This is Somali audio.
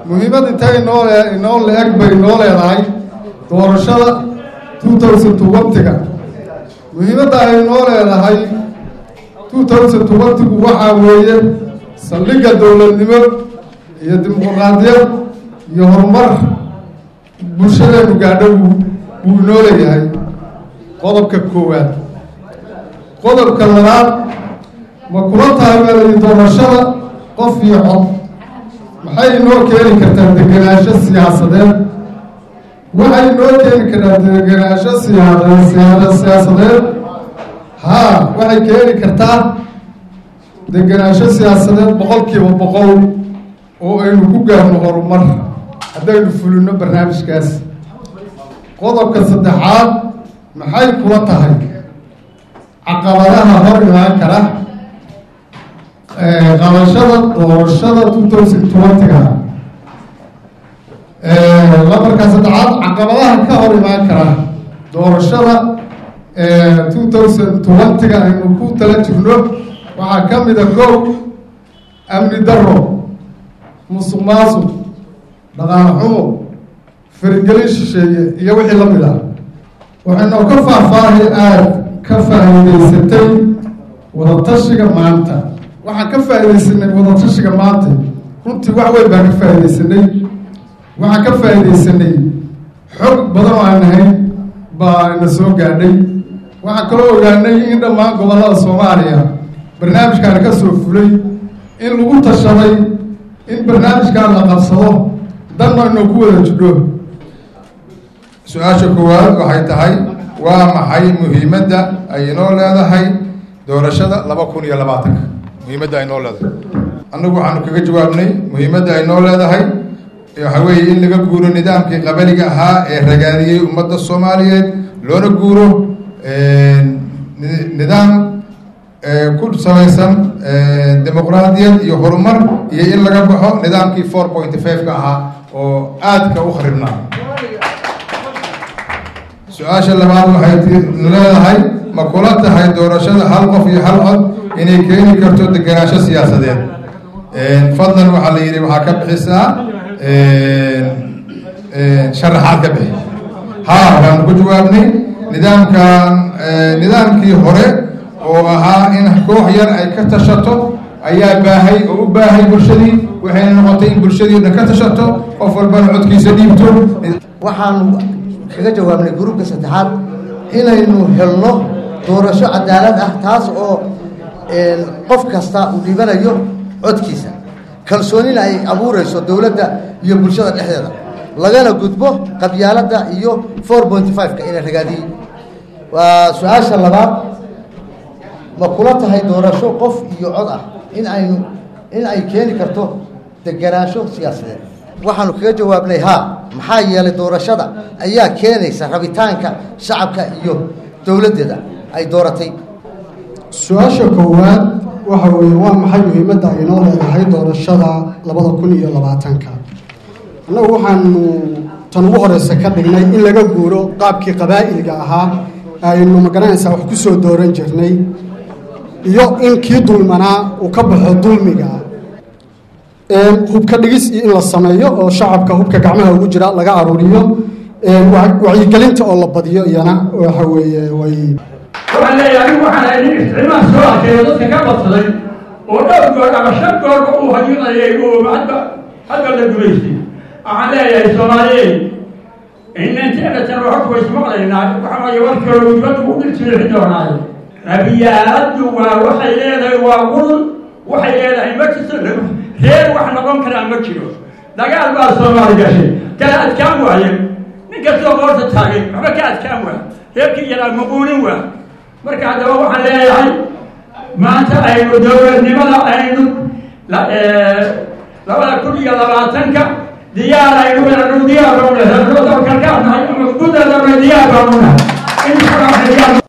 muhiimad intay inoo inoo la-eg bay inoo leedahay doorashada two thousand twentyga muhiimadda ay inoo leedahay two thousand twentygu waxaa weeye saldhigga dowladnimo iyo dimuqraadiyad iyo horumar bulshadeenu gaadho wuu wuu inoo leeyahay qodobka koowaad qodobka labaad ma kula tahay baa layihi doorashada qof iyo cod maxay inoo keeni kartaa degenaansho siyaasadeed waxay inoo keeni kartaa degenaansho siyaad siyaasadeed haa waxay keeni kartaa degenaansho siyaasadeed boqolkiiba boqol oo aynu ku gaarno horumar haddaynu fulino barnaamijkaas qodobka saddexaad maxay kula tahay caqabadaha hor imaan kara qabashada doorashada two thousand twentyga lambarka saddexaad caqabadaha ka hor imaan kara doorashada two thousand twentyga aynu ku tala jirno waxaa ka mida kow amni daro musuq maasuq dhaqaale xumo farigelin shisheeye iyo wixii la mid ah waxaynu ka faahfaahay aada ka faa'iidaysatay wadatashiga maanta waxaan ka faa'iidaysanay wadatashiga maanta runtii wax weyn baan ka faa'iidaysanay waxaan ka faa'iidaysanay xog badan oo aan nahay baa ina soo gaadhay waxaan kaloo ogaanay in dhammaan gobollada soomaaliya barnaamijkaani ka soo fulay in lagu tashaday in barnaamijkaan la qabsado danna inuu ku wada jidho su-aasha koowaad waxay tahay waa maxay muhiimadda ay inoo leedahay doorashada laba kun iyo labaatanka muhiimadda ay noo leedahay annagu waxaanu kaga jawaabnay muhiimadda ay noo leedahay waxa weeye in laga guuro nidaamkii qabaliga ahaa ee ragaadiyey ummadda soomaaliyeed loona guuro nidaam ku samaysan dimuqraadiyad iyo horumar iyo in laga baxo nidaamkii four point five-ka ahaa oo aadka u kharibnaa su-aasha labaad waxay leedahay ma kula tahay doorashada hal qof iyo hal cod inay keeni karto degenaansho siyaasadeed fadlan waxaa la yidhi waxaa ka bixisaa sharaxaad ka bixi haa waanu ku jawaabnay nidaamkan nidaamkii hore oo ahaa in koox yar ay ka tashato ayaa baahay oo u baahay bulshadii waxayna noqotay in bulshadii o dhan ka tashato qof walbana codkiisa dhiibto waxaanu kaga jawaabnay gruubka saddexaad inaynu helno doorasho cadaalad ah taas oo qof kasta uu dhibanayo codkiisa kalsoonina ay abuurayso dowladda iyo bulshada dhexdeeda lagana gudbo qabyaaladda iyo four point five-ka ina ragaadiyey waa su-aasha labaad ma kula tahay doorasho qof iyo cod ah in aynu in ay keeni karto degenaansho siyaasadeed waxaanu kaga jawaabnay haa maxaa yeelay doorashada ayaa keenaysa rabitaanka shacabka iyo dowladdeeda ay dooratay su-aasha koowaad waxa weeye waa maxay muhiimadda ay inoo leedahay doorashada labada kun iyo labaatanka annagu waxaanu tan ugu horeysa ka dhignay in laga guuro qaabkii qabaa'ilga ahaa aynu magaranaysaa wax ku soo dooran jirnay iyo in kii dulmanaa uu ka baxo dulmiga hubka dhigis iyo in la sameeyo oo shacabka hubka gacmaha ugu jira laga aruuriyo wacyigelinta oo la badiyo iyana waxa weeye way waxaan leeyahay anigu waxaan ahay nin isticmaal soo arkeeyo dadka ka badsaday oo dhowr goor ama shan goorba uu hayinayay oo hadba hadba la gumaystay waxaan leeyahay soomaaliyeed inanteedatan waxku ismaqlaynaa waxa waaye warkooda dibadda u dhirtiixi doonaayo rabiyaaladdu waa waxay leedahay waa qul waxay leedahay ma jirto reer wax noqon karaa ma jiro dagaal baa soomaali gashay kala adkaan waaye nin kastoo qoorta taagay waxba ka adkaan waa reerkii yaraa maquunin waa marka haddaba waxaan leeyahay maanta aynu dowladnimada aynu labada kun iyo labaatanka diyaar aynu inanu diyaar baanu nahay dalkalkaanahay ama gudadanay diyaar baanu nahay in